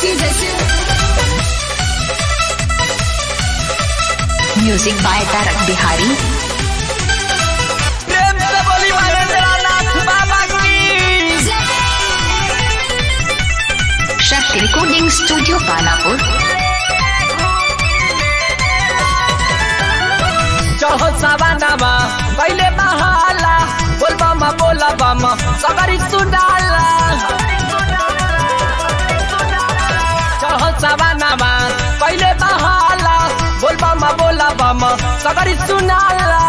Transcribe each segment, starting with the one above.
music by Tarak Bihari प्रेम से बोली महेंद्रनाथ बाबा की शक्ति रिकॉर्डिंग स्टूडियो पानापुर चढ़ो सवानामा पहले महाला बोल बामा बोला बामा सगरी सुनाला चढ़ो सवानामा पहले महाला बोल बामा बोला बामा सगरी सुनाला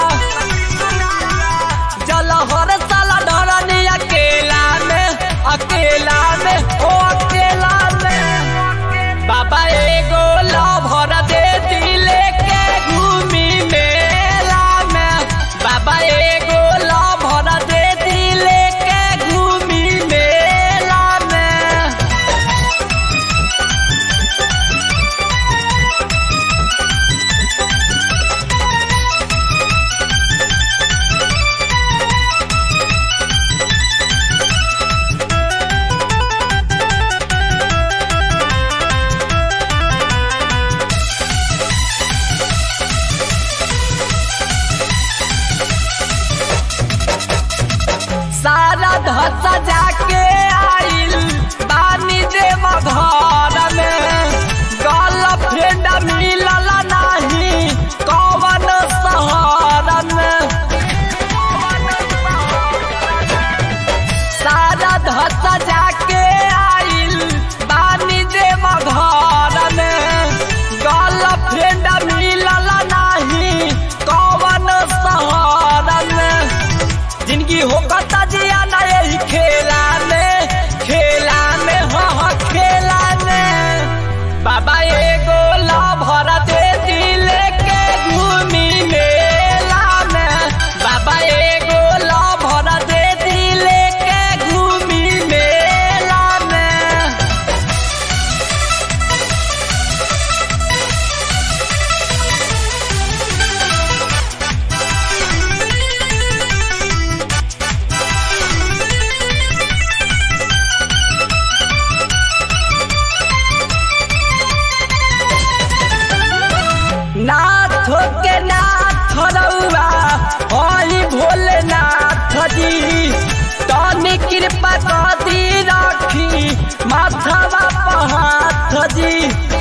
जल हर साला डरनी अकेला में अकेला में ओ अकेला में बाबा एगो लभर दे दिले के घूमी मेला में बाबा एगो लभर दे दिले के घूमी मेला में सारा धस जाके आइल बानी देव घर में गर्लफ्रेंड मिलल नाही कवन शहर में सारा धस जाके आइल बानी देव घर में गर्लफ्रेंड मिलल नाही कवन शहर में जिंदगी हो कता जिया ना यही खेला में खेला में हो हो खेला में बाबा एगो लभर दे दिले के घूमी मेला में बाबा एगो लभर दे दिले के घूमी मेला में नाथ के नाथ रउआ हई भोलेनाथ जी तनी कृपा कदी रखी माथवा पहाथ जी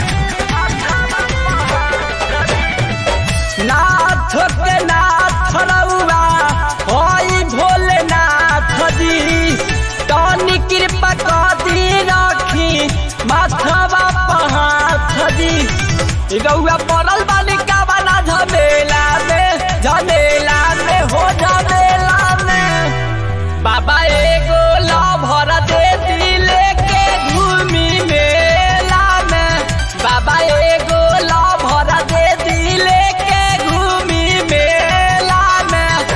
नाथ के नाथ रउआ हई भोलेनाथ जी तनी कृपा कदी रखी माथवा पहाथ जी रउआ पड़ल बानी का बना झमेला में झमेला में हो झमेला में बाबा एगो लभर दे दिले के घूमी मेला में बाबा एगो लभर दे दिले के घूमी मेला में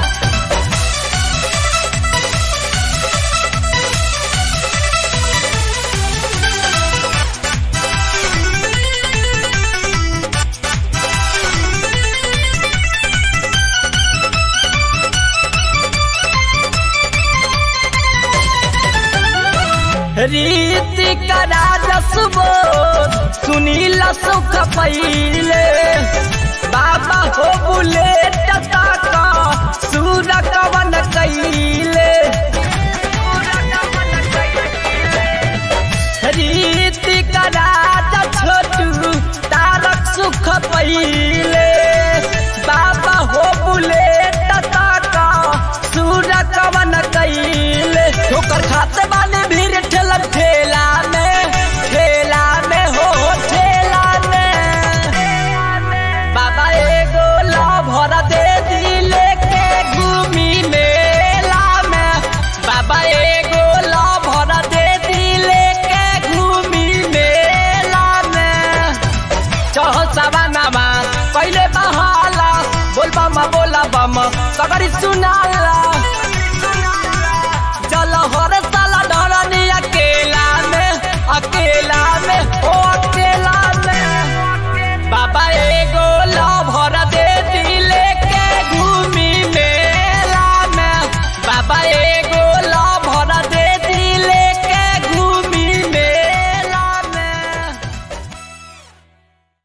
रीति करा जसबो सुनील सुख पहिले बाबा हो बुलेट तक सूर कवन कई